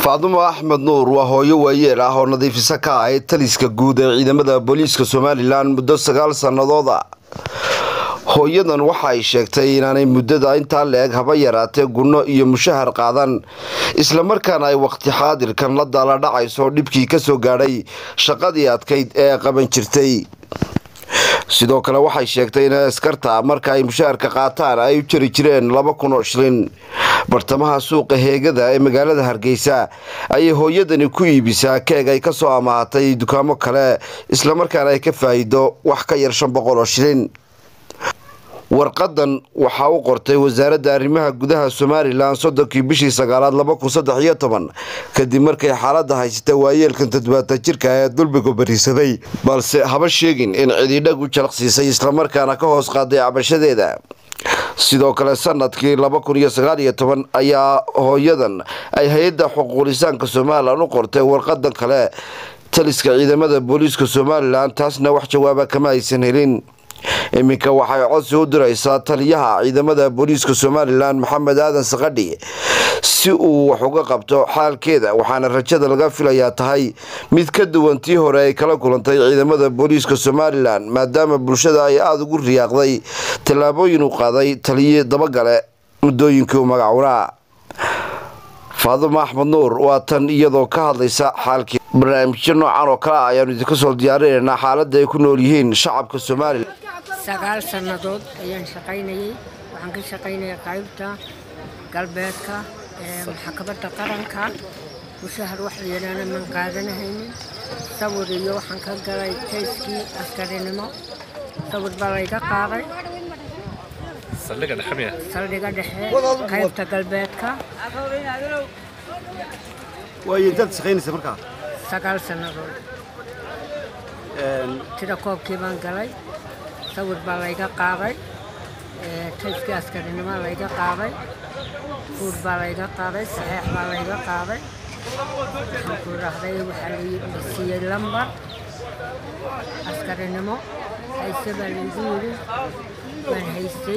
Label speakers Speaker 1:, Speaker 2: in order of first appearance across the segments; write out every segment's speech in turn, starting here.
Speaker 1: faadumo axmed nuur waa hooyo waayeel ah oo nadiifisa ka ahayd taliska guud ee ciidamada booliiska somalilan muddo sagaal sannadood a hooyadan waxa ay sheegtay inaanay muddada intaa la-eg haba yaraatee gunno iyo mushahar qaadan islamarkaana ay waqti xaadirkan la daala dhacayso dhibkii ka soo gaadhay shaqadii adkayd ee qaban jirtay sidoo kale waxay sheegtay in askarta marka ay mushaharka qaataan ay u jari jireen laba kun oo shilin bartamaha suuqa heegada ee magaalada hargeysa ayay hooyadani ku iibisaa keeg ay kasoo amaahatay dukaamo kale islamarkaana ay ka faa'iido wax ka yar shan boqol oo shilin warqadan waxaa u qortay wasaaradda arrimaha gudaha somalilan soddonkii bishii sagaalaad laba kun saddex iyo toban kadib markay xaaladda haysata waayeelkan toddobaatan jirka ee dulbiga bariisaday balse haba sheegin in cididhag u jalaqsiisay islamarkaana ka hoos qaaday cabashadeeda sidoo kale sanadkii laba kun iyo sagaal iyo toban ayaa hooyadan ay hay-adda xuquuqlisaanka somalilan u qortay warqadan kale taliska ciidamada booliiska somalilan taasna wax jawaaba kama aysan helin iminka waxay codsi u diraysaa taliyaha ciidamada booliiska somalilan maxamed aadan sakadhi si uu wax uga qabto xaalkeeda waxaana rajada laga filayaa tahay mid ka duwan tii hore ay kala kulantay ciidamada booliiska somalilan maadaama bulshada ay aada ugu riyaaqday tallaabooyin u qaaday taliye dabagale muddooyinkii u magacunaa faadumo axmed nuur waa tan iyadoo ka hadlaysa xaalkii barnaamijyo noocan oo kale ah ayaanu idinka soo diyaarinaynaa xaaladda ay ku nool yihiin shacabka somalilan
Speaker 2: sagaal sannadood ayaan shaqaynayay waxaan ka shaqaynayay qaybta galbeedka ee maxkamadda qaranka mushahar wax layidhaana man qaadanahaynin sawir iyo waxaan ka galay kayskii askarinimo sawir baa layga qaaday
Speaker 3: saldhigga dhexe miya
Speaker 2: saldhiga dhexe qaybta galbeedka
Speaker 4: waayo intaad shaqaynaysa markaa
Speaker 2: sagaal sannadood tida koobkii baan galay sawir baa layga qaaday kayskii askarinimo layga qaaday fuud baa layga qaaday saxeex baa layga qaaday waxaan ku idhaahday waxaa la siiyey lambar askarinimo hayse baa laygu yidhi waan haystay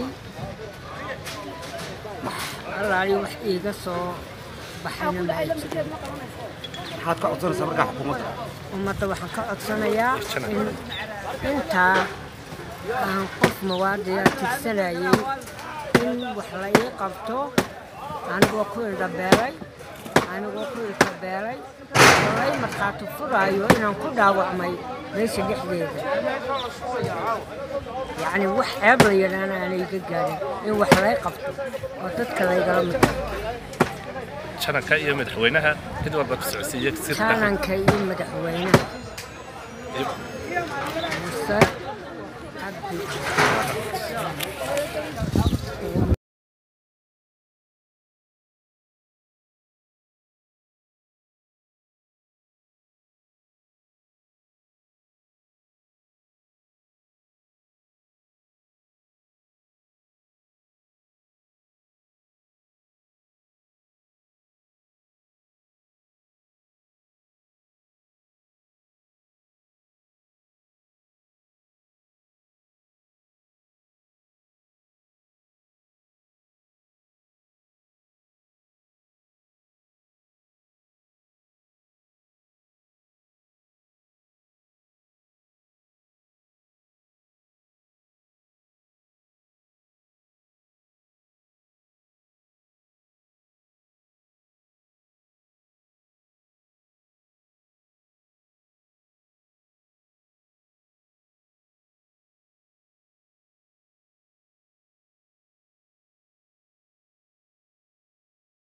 Speaker 2: allaali wax iiga soo baxayna ma ay jirin
Speaker 4: maxaad ka codsanaysaa markaa xukuumadda
Speaker 2: ummadda waxaan ka codsanayaa in intaa aan qof muwaadina tigsanayay in wax la ii qabto anigoo ku ildhabeelay anigoo ku ilkabeelay oo lay markhaati furaayo inaan ku dhaawacmay meesha dhexdeeda yacni wax ceeb la yidhaana aanay iga gaarin in wax lay qabto oo dadka laygala mid
Speaker 3: jananka iyo madaxweynaha mid walba ku socodsiiya sirta
Speaker 2: jaananka iyo madaxweynaha muse cabdi